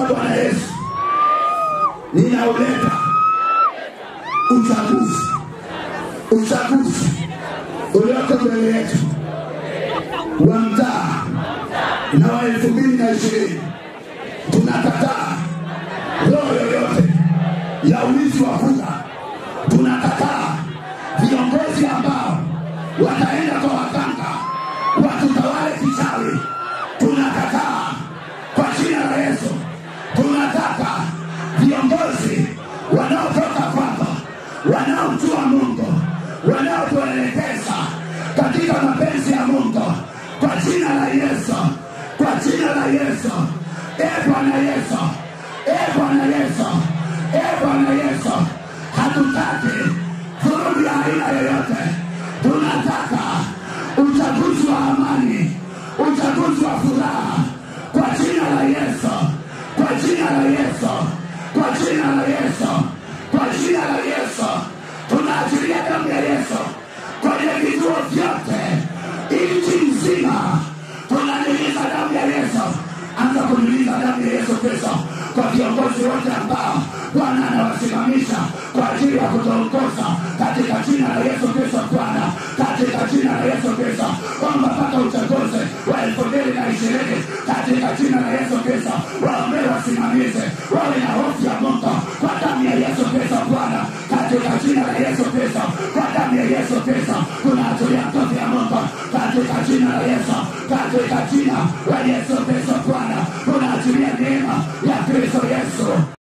Bwana Yesu, ninauleta uchaguzi, uchaguzi ulioko mbele yetu wa mtaa na wa elfu mbili na ishirini. Tunakataa roho yoyote ya uwizi wa kura. Tunakataa viongozi ambao wataenda kwa waganga watutawale kichawi. Tunakataa kwa jina la Yesu. Tunataka viongozi wanaotoka kwako, wanaomjua Mungu, wanaotuelekeza katika mapenzi ya Mungu, kwa jina la Yesu, kwa jina la Yesu. E Bwana Yesu, e Bwana Yesu, e Bwana Yesu, hatutaki vurugu ya aina yoyote. Tunataka uchaguzi wa amani, uchaguzi wa furaha, kwa jina la Yesu, kwa jina la Yesu, kwa jina la Yesu, kwa jina la Yesu. Tunaachilia damu ya Yesu kwenye vituo vyote nchi nzima, tunanyunyiza damu ya Yesu. Anza kunyunyiza damu ya Yesu Kristo kwa viongozi wote ambao Bwana anawasimamisha kwa ajili ya kutuongoza katika jina la Yesu Kristo. Bwana, katika jina la Yesu Kristo, kwamba mpaka uchaguzi wa elfu mbili na ishirini katika jina la Yesu Kristo, waombee wasimamizi wawe na hofu ya Mungu kwa damu ya Yesu Kristo. Bwana, katika jina la Yesu Kristo, kwa damu ya Yesu Kristo, tunaachilia nguvu ya Mungu katika jina la Yesu, katika jina la Yesu Kristo. Bwana, tunaachilia neema ya Kristo